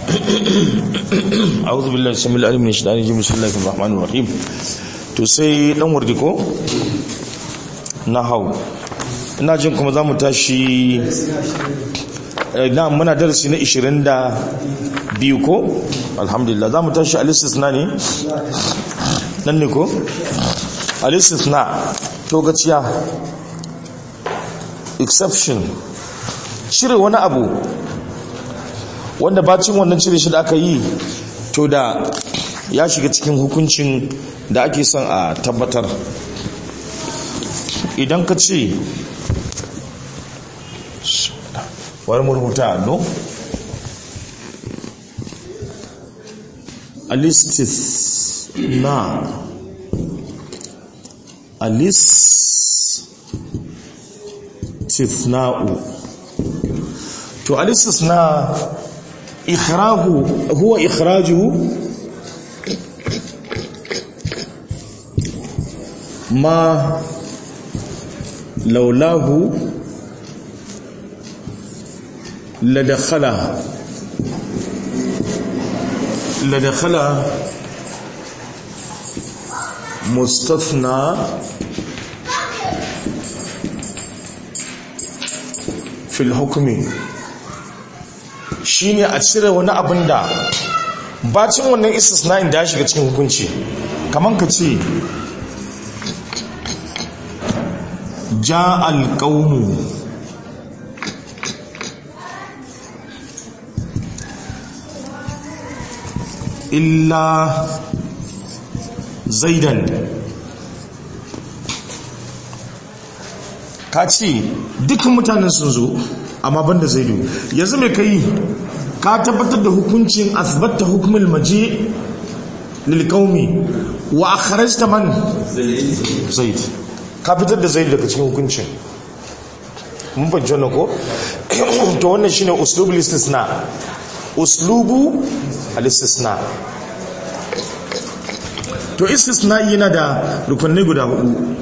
a'udhu billahi samil alim min shaitani rajim bismillahir rahmanir rahim to sai dan wardi ko nahau ina jin kuma zamu tashi na muna darasi na 22 ko alhamdulillah zamu tashi al-istisna ne nan ne ko al-istisna to gaciya exception cire wani abu wanda bacin wannan cire shi da aka yi to da ya shiga cikin hukuncin da ake son a tabbatar idan ka ce wani murmuta no alistis na alistisna'u to alistisna ikhrahu huwa ikhrajuhu ma laulahu ladakhala ladakhala mustathna fil hukmi shine a cire wani abin da bacin wannan istisna'in da ya shiga cikin hukunci kaman ka ce ja alƙaunu illa zaidan ka ce dukkan mutanen sun zo amma banda zaidu yanzu mai kai ka tabbatar da hukuncin asbatta hukumul maji lil qaumi wa akhrajta man zaid ka fitar da zaid daga cikin hukuncin mun ban jona ko to wannan shine uslubul istisna uslubu al istisna to istisna yana da rukunai guda hudu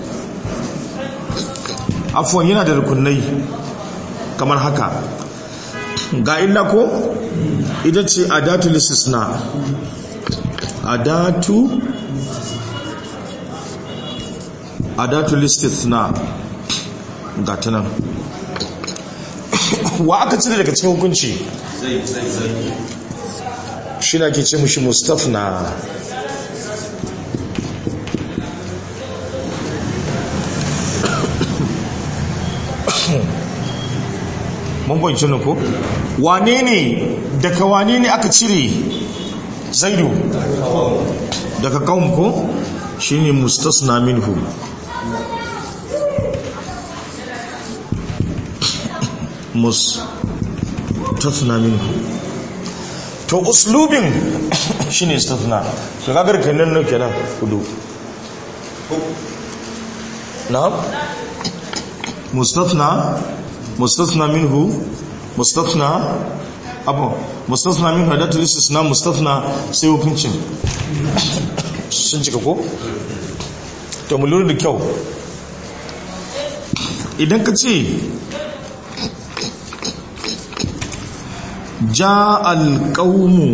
afwan yana da rukunai kamar haka ga illa ko ita ce adatu listisna adatu adatu listisna ga ta nan wa aka cire daga cikin hukunci shi na ke ce mushi mustafna mun kwanci ko wane ne daga wane ne aka cire zaidu daga kawun ko shi ne mustasna minhu mustasna minhu to uslubin shi ne istasna to kagar kenan nan kenan hudu na mustasna مستثنى منه مستثنى abu mustasna min hadatul istisna mustasna sai hukuncin sun cika ko to mu lura da kyau idan ka ce ja alqaumu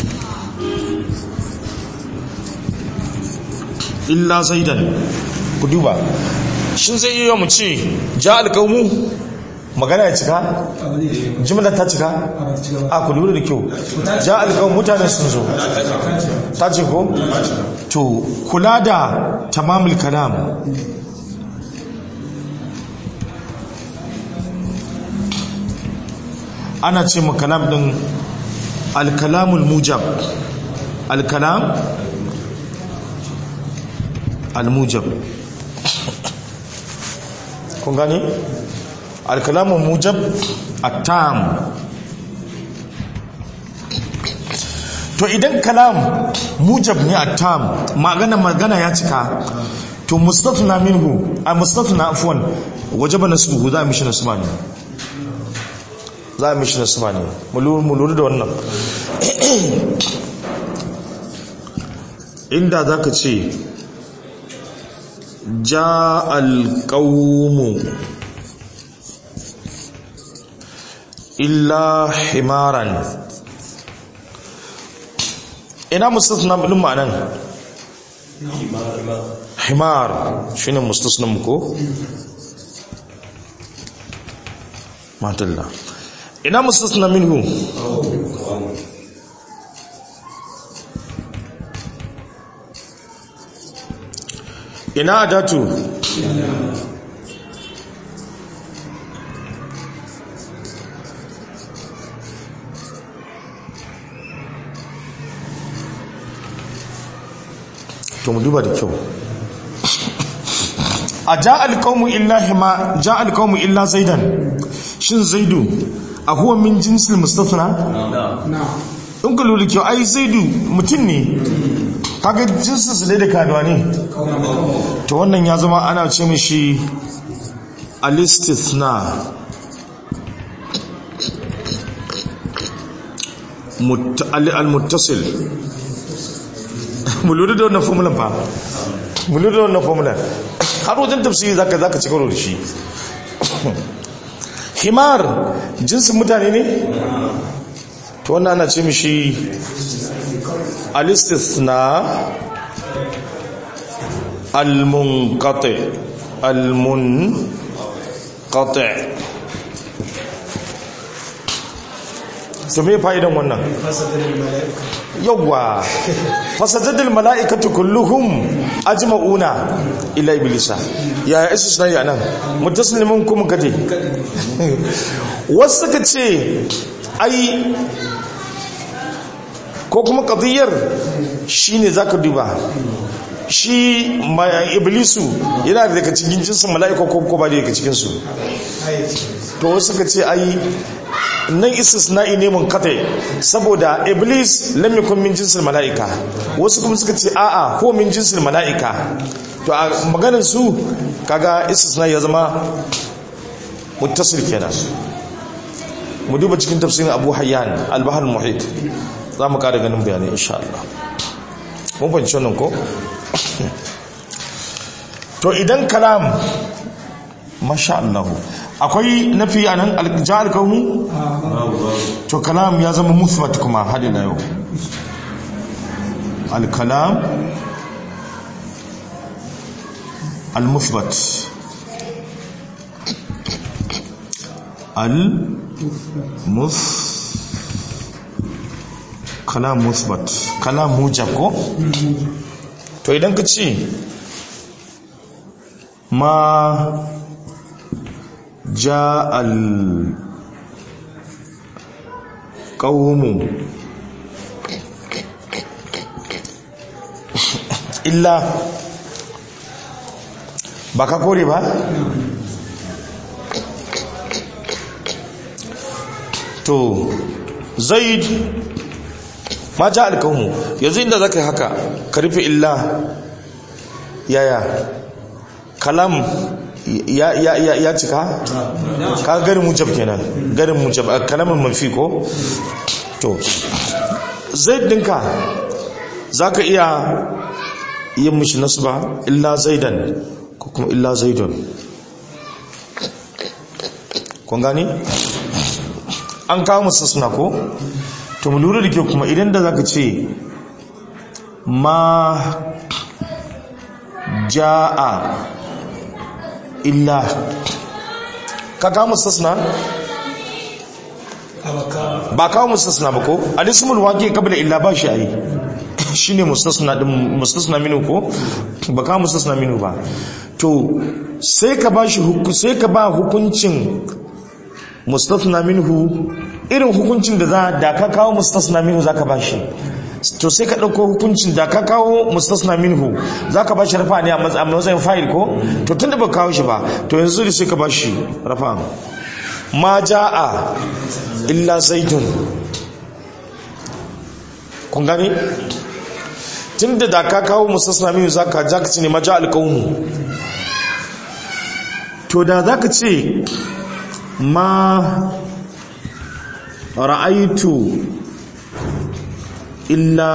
illa zaidan ku duba shin zai iya mu ce ja alqaumu magana ya cika jimla ta cika a ku lura da kyau ja alƙawar mutane sun zo ta ce ko to kula da tamamul kalam ana ce ma kalam din alkalamul mujab alkalam almujab kun gani? alkalamun mujab attam to idan kalam mujab ne attam magana magana ya cika to mustafna minhu a mustafna afwan wajaba nasbuhu za a mishi nasba ne za a mishi nasba ne mu lura da wannan inda za ka ce ja alƙaumu illa himaran ina mustasna din ma'anan himar shine mustasna mu ko matalla ina mustasna minhu ina adatu to mu duba da kyau a ja alƙawmu illa hima ja alƙawmu illa zaidan shin zaidu a huwa min jinsil mustafna in ka lura kyau ai zaidu mutum ne kaga jinsin su ne da kaduwa ne to wannan ya zama ana ce mishi alistithna al-muttasil mu lura da wannan formulan fa mu lura da wannan formulan har wajen tafsiri zaka zaka ci karo da shi himar jinsin mutane ne to wannan ana ce mishi al-istithna al-munqati al-munqati to me fa'idan wannan yawwa fasajadul mala'ikatu kulluhum ajma'una ila iblisa ya isu suna yi anan mutaslimin kuma gade wasu ka ce ai ko kuma qadiyar shine zaka duba shi iblisu yana daga cikin jinsin mala'ika ko ko ba daga cikin su to wasu ka ce ai nan istisna'i ne mun kate saboda iblis lam yakun min jinsil mala'ika wasu kuma suka ce a'a ko min jinsil mala'ika to a maganar su kaga istisna'i ya zama muttasil kenan mu duba cikin tafsirin Abu Hayyan al-Bahr al-Muhit za mu kada ganin bayani insha Allah mun fahimci wannan ko to idan kalam masha Allah akwai nafi a nan aljihar kaunu? to kalam ya zama musbat kuma hadi na yau alkalam almusbat almus kalam musbat kalam mujab ko? to idan ka ce ma جاء القوم إلا baka kore ba to zaid ma ja alkawmu yanzu inda zaka yi haka ka rufe illa yaya kalam ya ya ya ya cika ka garin mujab kenan garin mujab kalamin mafi ko to zaid dinka zaka iya yin mishi nasba illa zaidan ko kuma illa zaidun kun gani an kawo musu suna ko to mu lura da ke kuma idan da zaka ce ma ja'a illa ka kawo mustasna ba kawo mustasna ba ko alismul waqi qabla illa ba shi ayi shine mustasna din mustasna minu ko ba kawo mustasna minu ba to sai ka ba shi hukunci sai ka ba hukuncin mustasna minhu irin hukuncin da za da ka kawo mustasna minhu zaka ba shi to sai ka ɗauko hukuncin da ka kawo mustasna minhu za ka ba shi rafa ne a matsayin fa'il ko to tun da ba kawo shi ba to yanzu da sai ka ba shi rafa ma ja'a illa zaidun kun gani tun da da ka kawo mustasna minhu za ka ja ka ce ne ma ja alƙaunu to da za ka ce ma ra'aitu illa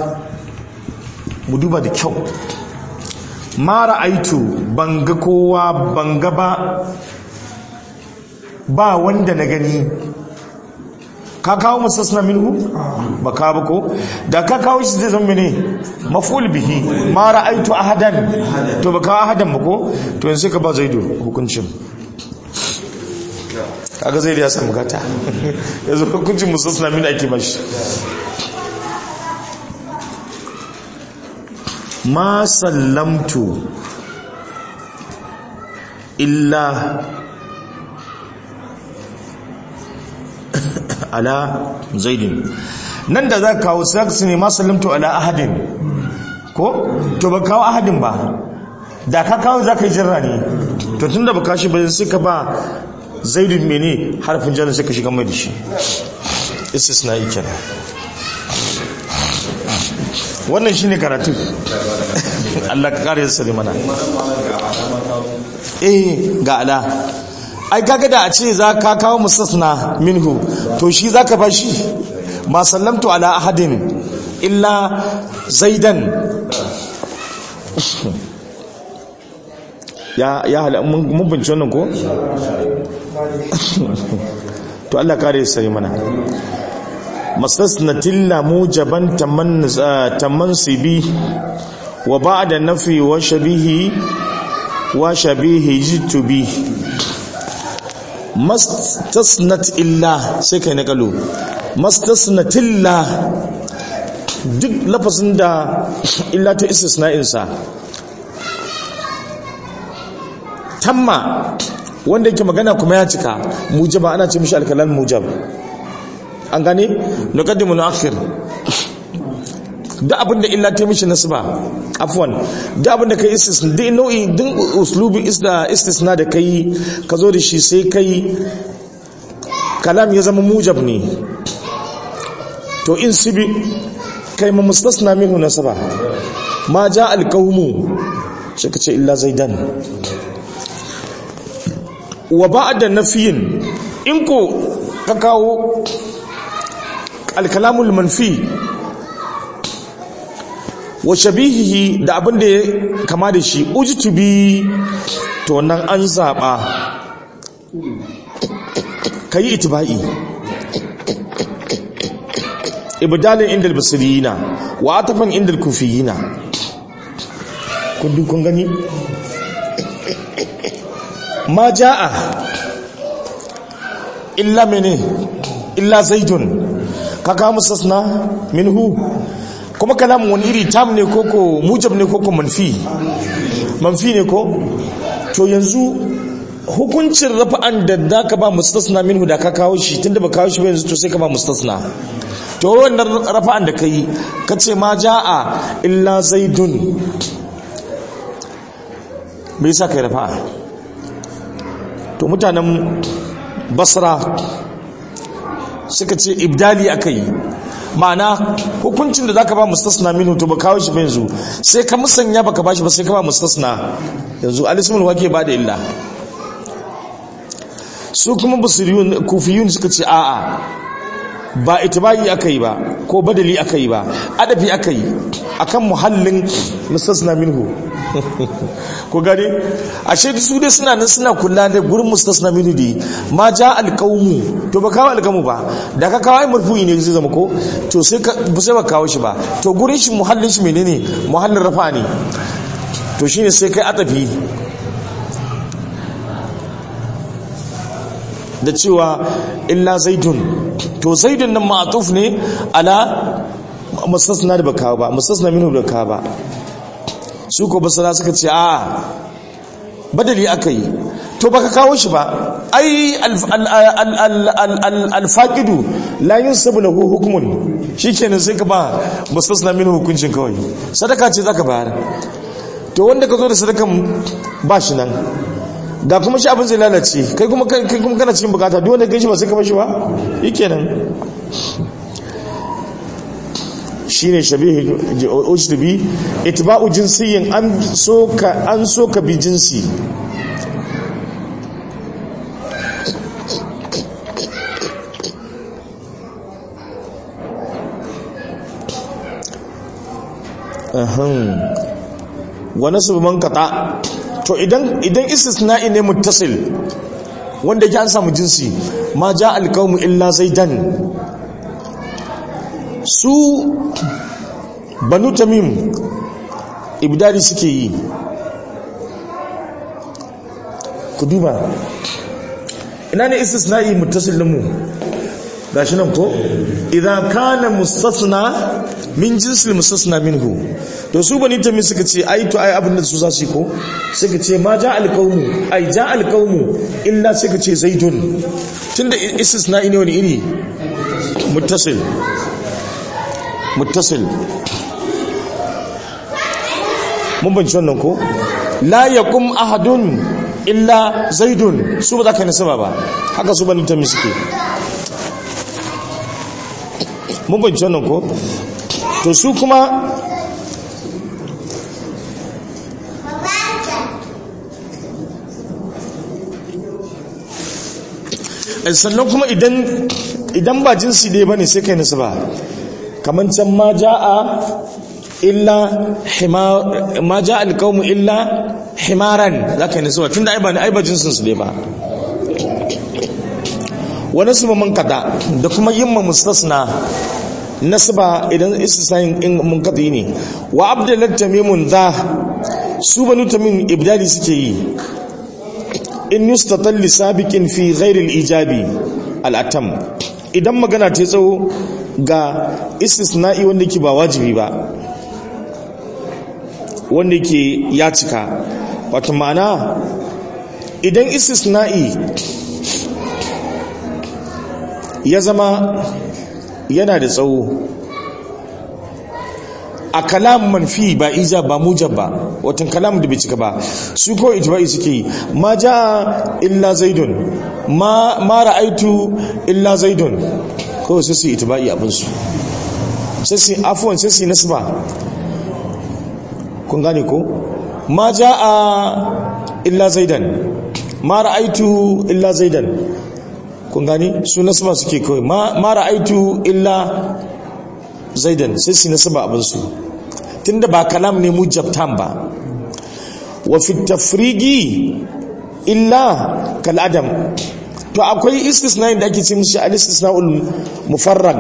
mu duba da kyau mara aitu banga kowa banga ba ba wanda na gani ka kawo mustasna minhu ba ka ba ko da ka kawo shi zai zama ne maf'ul bihi ma ra'aitu ahadan to ba kawo ahadan ba ko to yanzu ka ba zaidu hukuncin kaga zaidu ya samu gata yanzu hukuncin mustasna min ake bashi ma sallamtu illa ala zaidin nan da za ka kawo su ne ma sallamtu ala ahadin ko to ba kawo ahadin ba da ka kawo za ka yi jirra ne to tun da ba kashi ba sai ka ba zaidin mene harfin jannar sai ka shiga mai da shi istisna yi kenan wannan shi ne karatu Allah ka kare sani mana eh ga ala ai kaga da a ce za ka kawo mustasna minhu to shi za ka ba shi ma sallamtu ala ahadin illa zaidan ya ya hala mun bince wannan ko to Allah kare sani mana mastasnatin la mujaban tamansibi wa ba'da nafi wa shabihi wa shabihi jitubi mastasnat illa sai kai nakalu mastasnatilla duk lafazin da illa ta istisna'in sa tamma wanda yake magana kuma ya cika mujaba ana ce mishi alkalan mujab an gane nuqaddimu nu'akhir da abinda illa ta mishi nasba afwan da abinda kai istisna da nau'i din uslubi isda istisna da kai ka zo da shi sai kai kalam ya zama mujab ne to in sibi kai ma mustasna minhu nasaba ma ja alqawmu sai ka ce illa zaidan wa ba'da nafiyin in ko ka kawo alkalamul manfi wa shabihihi da abin da ya kama da shi ujtubi to nan an zaba kayi itibai ibdalin inda albasiriyina wa atafan inda alkufiyina kun kun gani ma jaa illa mene illa zaidun kaga mustasna minhu kuma kalamun wani iri tam ne koko mujab ne koko manfi manfi ne ko to yanzu hukuncin rafa'an da da ka ba mustasna minhu da ka kawo shi tunda ba kawo shi ba yanzu to sai ka ba mustasna to wannan rafa'an da kai kace ma jaa illa zaidun me yasa kai rafa'a to mutanen basra suka ce ibdali aka yi ma'ana hukuncin da zaka ba mustasna minhu to ba kawo shi ba yanzu sai ka musanya baka bashi ba sai ka ba mustasna yanzu alismul wake ba da illa su kuma basiriyun kufiyun suka ce a'a ba itibai aka yi ba ko badali aka yi ba adafi aka yi akan muhallin mustasna minhu ko gane ashe su dai suna nan suna kula da gurin mustasna minhu di ma ja alqaumu to ba kawo alqaumu ba da ka kawo marfu'i ne zai zama ko to sai ka sai ba kawo shi ba to gurin shi muhallin shi menene muhallin rafa ne to shine sai kai atafi da cewa illa zaidun to zaidun nan ma'atuf ne ala mustasna da baka ba mustasna minhu da ka ba su ko basara suka ce a badali aka yi to baka kawo shi ba ai alfaqidu la yunsabu lahu hukmun shikenan sai ka ba mustasna minhu hukuncin kawai sadaka ce zaka bayar to wanda ka zo da sadakan ba shi nan ga kuma shi abin zai lalace kai kuma kai kuma kana cikin bukata duk wanda kai shi ba sai ka bashi ba yikenan shine shabihi ujtubi itba'u jinsiyyin an soka an soka bi jinsi ahan wa nasbu man qata to idan idan istisna'i ne muttasil wanda yake an samu jinsi ma ja alqawmu illa zaidan su banu tamim ibdari suke yi ku duba ina ne istisna'i muttasil mu gashi nan ko idan kana mustasna min jinsil mustasna minhu to su bani tamim suka ce ai to ai abin da su za su yi ko suka ce ma ja alqaumu ai ja alqaumu illa suka ce zaidun tunda istisna'i ne wani iri muttasil muttasil mun banci wannan ko la yakum ahadun illa zaidun su ba za ka nasaba ba haka su bani tamim suke mun banci wannan ko to su kuma sannan kuma idan idan ba jinsi dai bane sai kai nasaba kaman can ma jaa illa himar ma jaa alqawmu illa himaran zaka yi nasaba tunda ai ba ai ba jinsin su dai ba wa nasba man kada da kuma yimma mustasna nasba idan istisnain in mun kada ne wa abdalat tamimun za su banu tamim ibdali suke yi in yustatal li sabiqin fi ghairi al-ijabi al-atam idan magana ta tsawo ga istisna'i wanda ke ba wajibi ba wanda ke ya cika wato ma'ana idan istisna'i ya zama yana da tsawo a kalam manfi ba ija ba mujab ba watan kalam da bai cika ba su ko ijma'i suke yi ma ja illa zaidun ma ma ra'aitu illa zaidun ko sai su itba'i abin su sai su afwan sai su nasba kun gane ko ma jaa illa zaidan ma ra'aitu illa zaidan kun gane su nasba suke kawai ma ra'aitu illa zaidan sai su nasaba abinsu tunda ba kalam ne mujabtan ba wa fi tafrigi illa kal adam to akwai istisna da ake ce mushi al istisnaul mufarrag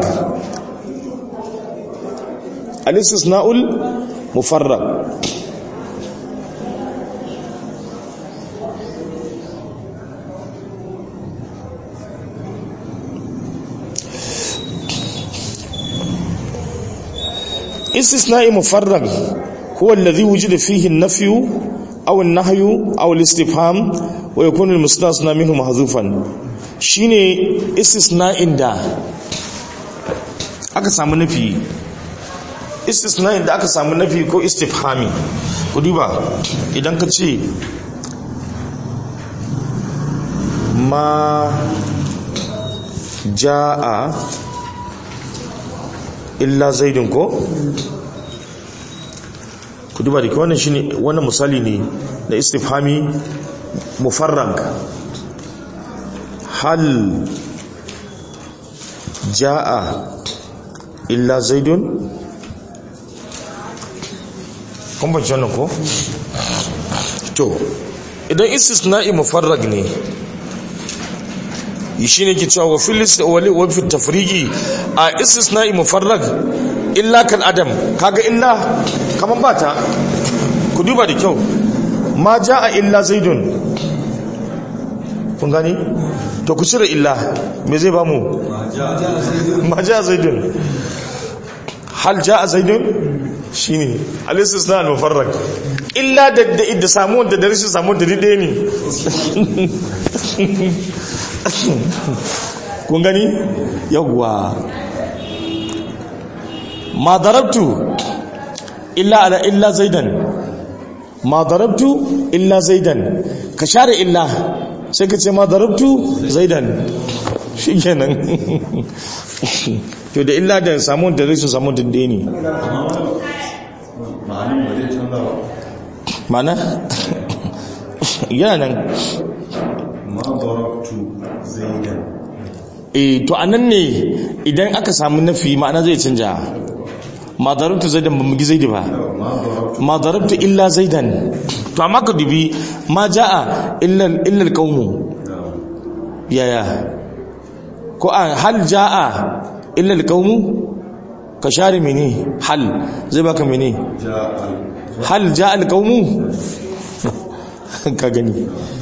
al istisnaul mufarrag استثناء مفرغ هو الذي وجد فيه النفي أو النهي أو الاستفهام ويكون المستثنى منه محذوفا shine istisna'in da aka samu nafi istisna'in da aka samu nafi ko istifhami ku duba idan ka ce ma ja'a illa zaidin ko ku duba da wannan shine wannan misali ne na istifhami mufarrag hal jaa illa zaidun kun ban wannan ko to idan istisna'i mufarrag ne shi ne ke cewa wa filis wa fi tafrigi a istisna'i mufarrag illa kal adam kaga illa kaman bata ku duba da kyau ma jaa illa zaidun kun gani to ku cire illa me zai bamu ma jaa zaidun hal jaa zaidun shine al istisna al mufarrag illa da da samu da da rashin samu da dide ne kun gani yawwa ma darabtu illa ala illa zaidan ma darabtu illa zaidan ka share illa sai ka ce ma darabtu zaidan shikenan to da illa da samun da rashin samun dinde ne ma'ana yana nan ma darabtu zaidan eh to anan ne idan aka samu nafi ma'ana zai canja ma darabtu zaidan ba mugi zaidi ba ma darabtu illa zaidan to amma ka dubi ma jaa illa illa alqawmu yaya ko a hal jaa illa alqawmu ka share mene hal zai baka mene hal ja alqaumu ka gani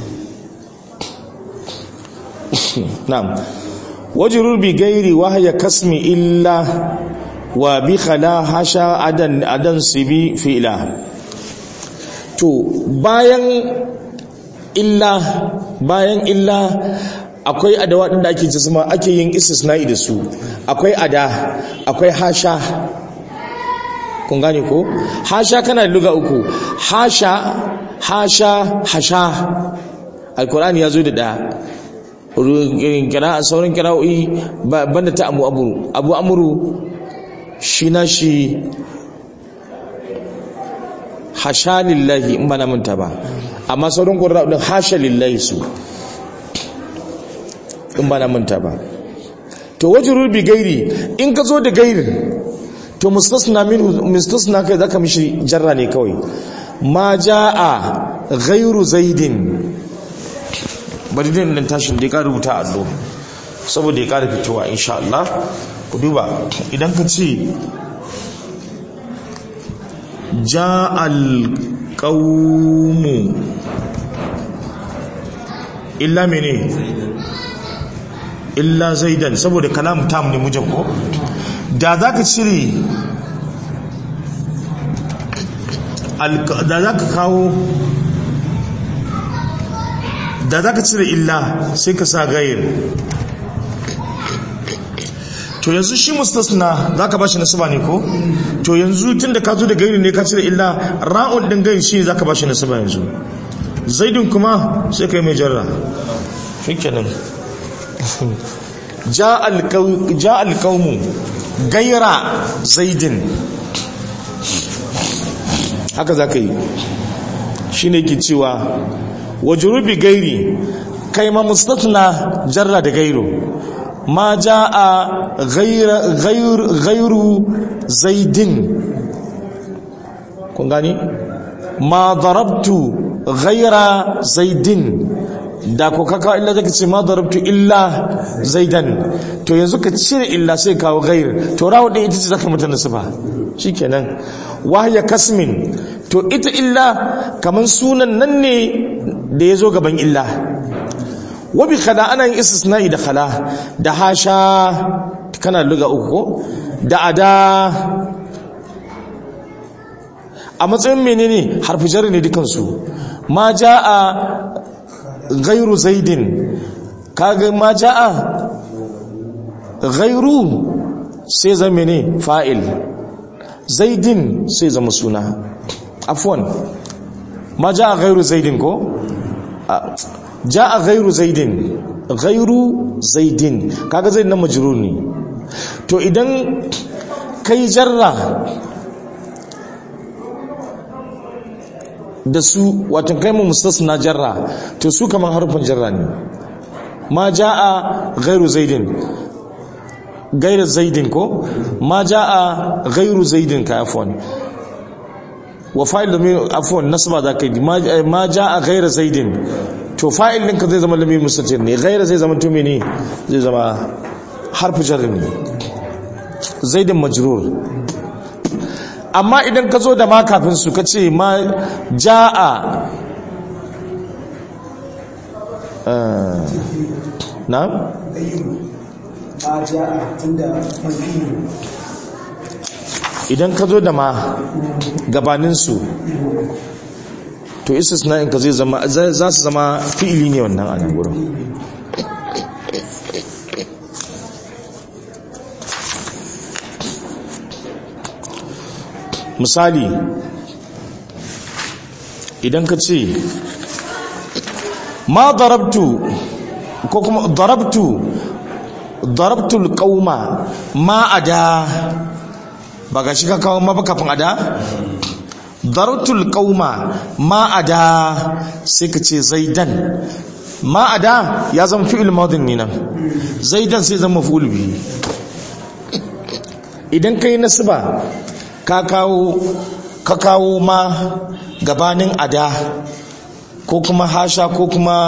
na'am wajrur bi gairi wahya kasmi illa wa bi khala hasha adan adan sibi fi'la to bayan illa bayan illa akwai adawa din da ake jisma ake yin istisna'i da su akwai ada akwai hasha kun gane ko hasha kana da luga uku hasha hasha hasha alkur'ani ya zo da da kira sauran kira'o'i banda ta abu amuru abu amuru shi na shi hasha lillahi in ba na manta ba amma sauran ƙwararra hasha lillahi su in ba na manta ba to wajen bi gairi in ka zo da gairi to mustasna minhu mustasna kai zaka mishi jarra ne kawai ma jaa ghairu zaidin bari din nan tashin da ya rubuta allo saboda ya ƙara fitowa insha Allah ku duba idan ka ce ja'al qaumu illa mene illa zaidan saboda kalam tam ne mujab ko da za ka cire da za ka kawo da za ka cire illa sai ka sa gayir to yanzu shi mustasna za ka ba shi nasiba ne ko to yanzu tun da ka zo da gayir ne ka cire illa ra'un ɗin gayir shi za ka ba shi nasiba yanzu zaidin kuma sai ka yi mai jarra shi kenan ja alƙaumu gaira zaidin haka za ka yi shi ne ke cewa wajurubi gairi kai ma mustatna jarra da gairu ma ja a gairu zaidin kun gani ma darabtu gaira zaidin da ko kaka illa zaka ce ma darabtu illa zaidan to yanzu ka cire illa sai kawo gair to rawu din ita ce zaka mutane sifa shikenan wahya kasmin to ita illa kaman sunan nan ne da yazo gaban illa wa bi khala ana yin istisna'i da khala da hasha kana luga uku ko da ada a matsayin menene harfi jar ne dukansu ma jaa غير زيد kaga ma jaa ghairu sai zama ne fa'il zaidin sai zama suna afwan ma jaa ghairu zaidin ko jaa ghairu zaidin ghairu zaidin kaga zaid na majrur ne to idan kai jarra da su watan kai mu mustasna jarra to su kaman harfin jarra ne ma jaa ghairu zaidin ghairu zaidin ko ma jaa ghairu zaidin ka afwan wa fa'il da min afwan nasba da kai ma jaa ghairu zaidin to fa'il din ka zai zama lamir mustatir ne ghairu zai zama to mene zai zama harfu jarri ne zaidin majrur amma idan ka zo da ma kafin su ka ce ma ja'a na? idan ka zo da ma gabaninsu to isis na in ka zai zama za su zama fi'ili ne wannan a nan wurin misali idan ka ce ma darabtu ko kuma darabtu darabtul qauma ma ada ba ga shi ka kawo ma kafin ada darabtul qauma ma ada sai ka ce zaidan ma ada ya zama fi'il madin ne nan zaidan sai zama maf'ul bihi idan kai nasba ka kawo ka kawo ma gabanin ada ko kuma hasha ko kuma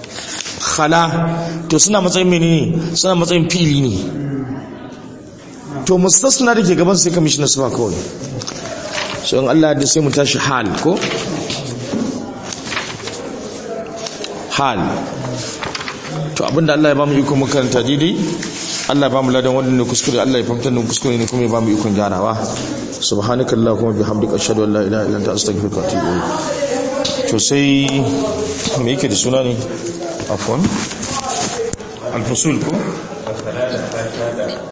khala to suna matsayin menene suna matsayin fili ne to mustasna da ke gaban sai ka mishi nasba kawai so in Allah da sai mu tashi hal ko hal to abinda Allah ya bamu iko mu karanta daidai Allah ya bamu ladan wannan ne kuskure Allah ya fahimtar da kuskure ne kuma ya bamu ikon gyarawa subhanakallahumma bihamdika ashhadu an la ilaha illa anta astaghfiruka wa atubu ilayk to sai me yake da suna ne afwan al-fusul ko